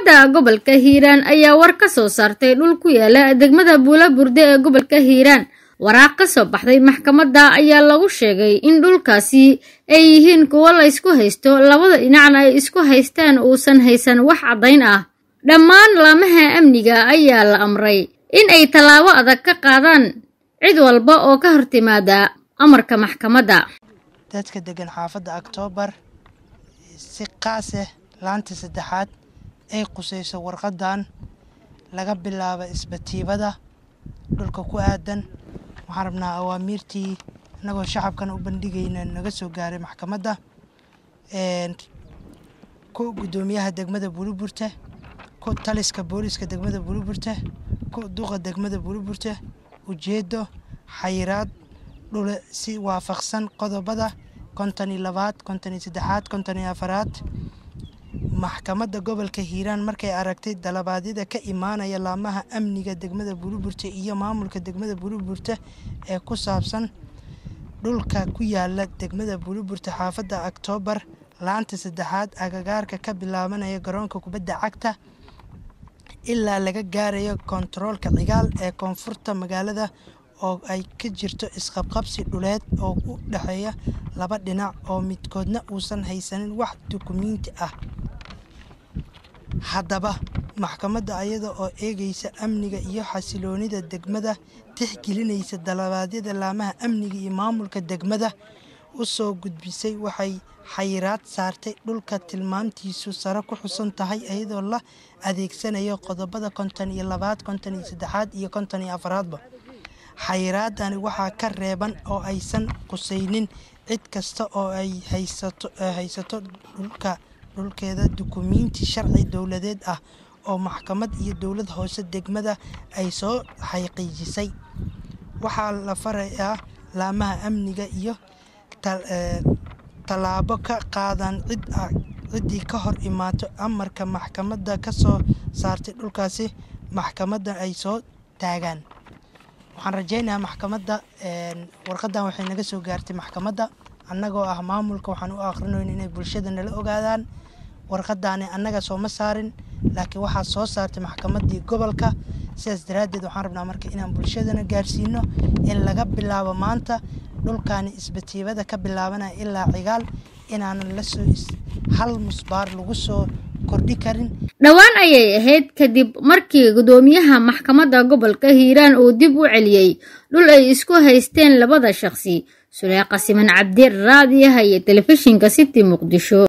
maxkamadda gobolka hiiraan ayaa war ka soo saartay dhul ku yaala degmada buulaburde ee gobolka hiiraan waraaq ka soo baxday maxkamadda ayaa lagu sheegay in dhulkaasi ay yihiin kuwo la ysku haysto labada dhinacna ay isku haystaan uusan haysan wax caddayn ah dhammaan laamaha amniga ayaa la amray in ay tallaabo adag ka qaadaan cid walba oo ka hortimaada amarka maxkamadda dadka degan xaafadda oktoobar si qaaseh laanta saddexaad ay qusayso warqadan laga bilaabo isbatiibada dhulka ku aadan waxaan rabnaa awaamiirtii innagoo shacabkan u bandhigayna naga soo gaaray maxkamadda ku guddoomiyaha degmada buliburte ku taliska booliska degmada buliburte ku duqa degmada buliburte ujeedo xayiraad dhule si waafaqsan qodobada konton iyo labaad konton iyo saddexaad konton iyo afaraad maxkamadda gobolka hiiraan markay aragtay dalabaadyada ka imaanaya laamaha amniga degmada buliburte iyo maamulka degmada buliburte ee ku saabsan dhulka ku yaala degmada buliburte xaafadda oktoobar laanta saddexaad agagaarka ka bilaabanaya garoonka kubadda cagta ilaa laga gaarayo kontaroolka cigaal ee koonfurta magaalada oo ay ka jirto isqabqabsi dhuleed oo u dhexeeya laba dhinac oo midkoodna uusan haysanin wax dukumiinti ah haddaba maxkamadda ayada oo eegaysa amniga iyo xasiloonida degmada tixgelinaysa dalabaadyada laamaha amniga iyo maamulka degmada u soo gudbisay waxay xayiraad saartay dhulka tilmaantiisu sare ku xusan tahay iyadoo la adeegsanayo qodobada konton iyo labaad konton iyo saddexaad iyo konton iyo afaraadba xayiraadani waxaa ka reeban oo aysan qusaynin cid kasta oo ay haysato dhulka dhulkeeda dukumiinti sharci dowladeed ah oo maxkamad iyo dowlad hoose degmada ay soo xaqiijisay waxaa la farayaa laamaha amniga iyo tallaabo ka qaadan ciddii ka hor imaato amarka maxkamadda ka soo saartay dhulkaasi maxkamadda ay soo taagaan waxaan rajaynayaa maxkamadda warqadan waxay naga soo gaartay maxkamadda annagoo ah maamulka waxaan u akhrinoyn inay bulshada nala ogaadaan warqadaani annaga sooma saarin laakiin waxaa soo saartay maxkamaddii gobolka sidaas daraaddeed waxaan rabnaa marka inaan bulshadana gaarsiino in laga bilaabo maanta dhulkaani isbatiibada ka bilaabanaya ilaa cigaal inaanan lasoo hal musbaar lagu soo kordhi karin dhowaan ayay ahayd kadib markii guddoomiyaha maxkamadda gobolka hiiraan uu dib u celiyey dhul ay isku haysteen labada shaqsi suleeqa siman cabdi raadiyaha iyo telefishinka city muqdisho